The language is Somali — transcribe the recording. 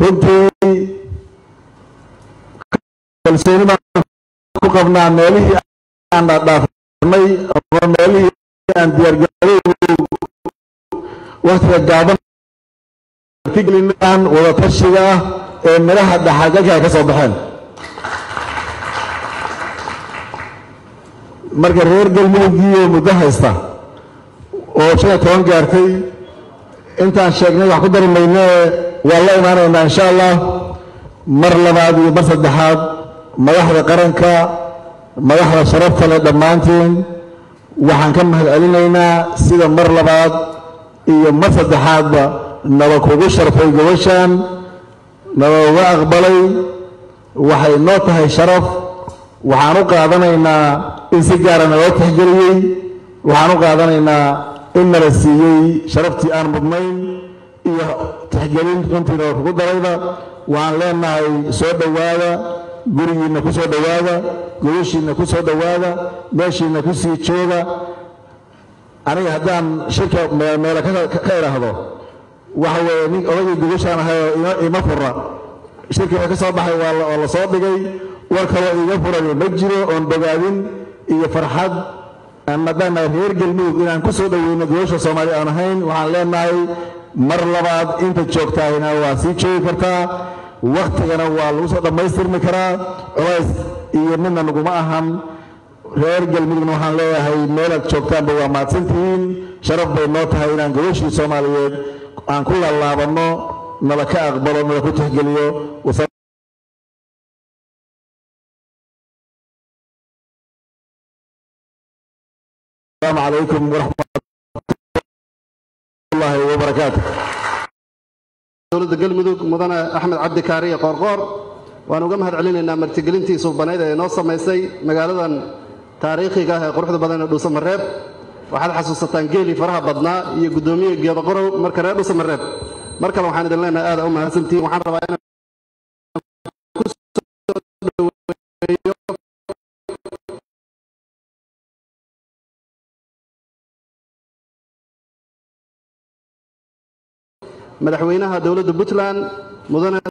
runtii kalsooni baan ku qabnaa meelihii aan dhaafnay ama meelihii aan diyaargarowgu waktiga gaaban artigelinaan wada tashiga ah ee midhaha dhaxalgalka ay ka soo baxeen marka reer galmudugiiyo muddo haysta oo shan iyo toban gaartay intaan sheegnay wax ku dari maynee waan la imaanaynaa insha allah mar labaad iyo mar saddexaad madaxda qaranka madaxda sharafta leh dhammaantiin waxaan ka mahad celinaynaa sida mar labaad iyo mar saddexaadba naba kugu sharfay gobashan naba uga aqbalay waxay noo tahay sharaf waxaan u qaadanaynaa in si gaara naloo tixgeliyey waxaan u qaadanaynaa in nala siiyey sharaftii aan mudnayn iyo tixgelin runtii naba kugu darayba waxaan leenahay soo dhowaada gurigiinna ku soo dhowaada gobashiinna ku soo dhowaada meeshiinna ku sii jooga aniga haddaan shirka meele ka idhaahdo waxa weeye nin odagii gubashaan ahay oo ima fura shirkii waa ka soo baxay waa la soo dhigay war kaloo iiga furan ma jiro oon bogaadin iyo farxad maadaama reer galmudug inaan ku soo dhoweyno gobasha soomaaliya aan ahayn waxaan leenahay mar labaad inta joogtaahina waa sii joogi kartaa waktigana waa lagu soo dhammaystirmi karaa culays iyo midna naguma ahan reer galmudugna waxaan leeyahay meelaad joogtaanba waa mahadsantihiin sharaf bay noo tahay inaan gobashii soomaaliyeed aan ku laalaabanno nala ka aqbalo nala ku tixgeliyo السلام عليكم ورحمة الله وبركاته dowladda galmudug mudane axmed cabdi kaariye qoorqoor waan uga mahad celinaynaa martigelintii suubanayd ee inoo samaysay magaaladan taariikhiga ah ee quruxda badan ee dhuusamareeb waxaad xasuusataan geelii faraha badnaa iyo guddoomiye geedaqorow marka reer dhuusamareeb mar kale waxaan idin leenahay aada u mahadsantihiin waxaan rabaa inaan ku soo dhaweeyo madaxweynaha dowladda puntland mudane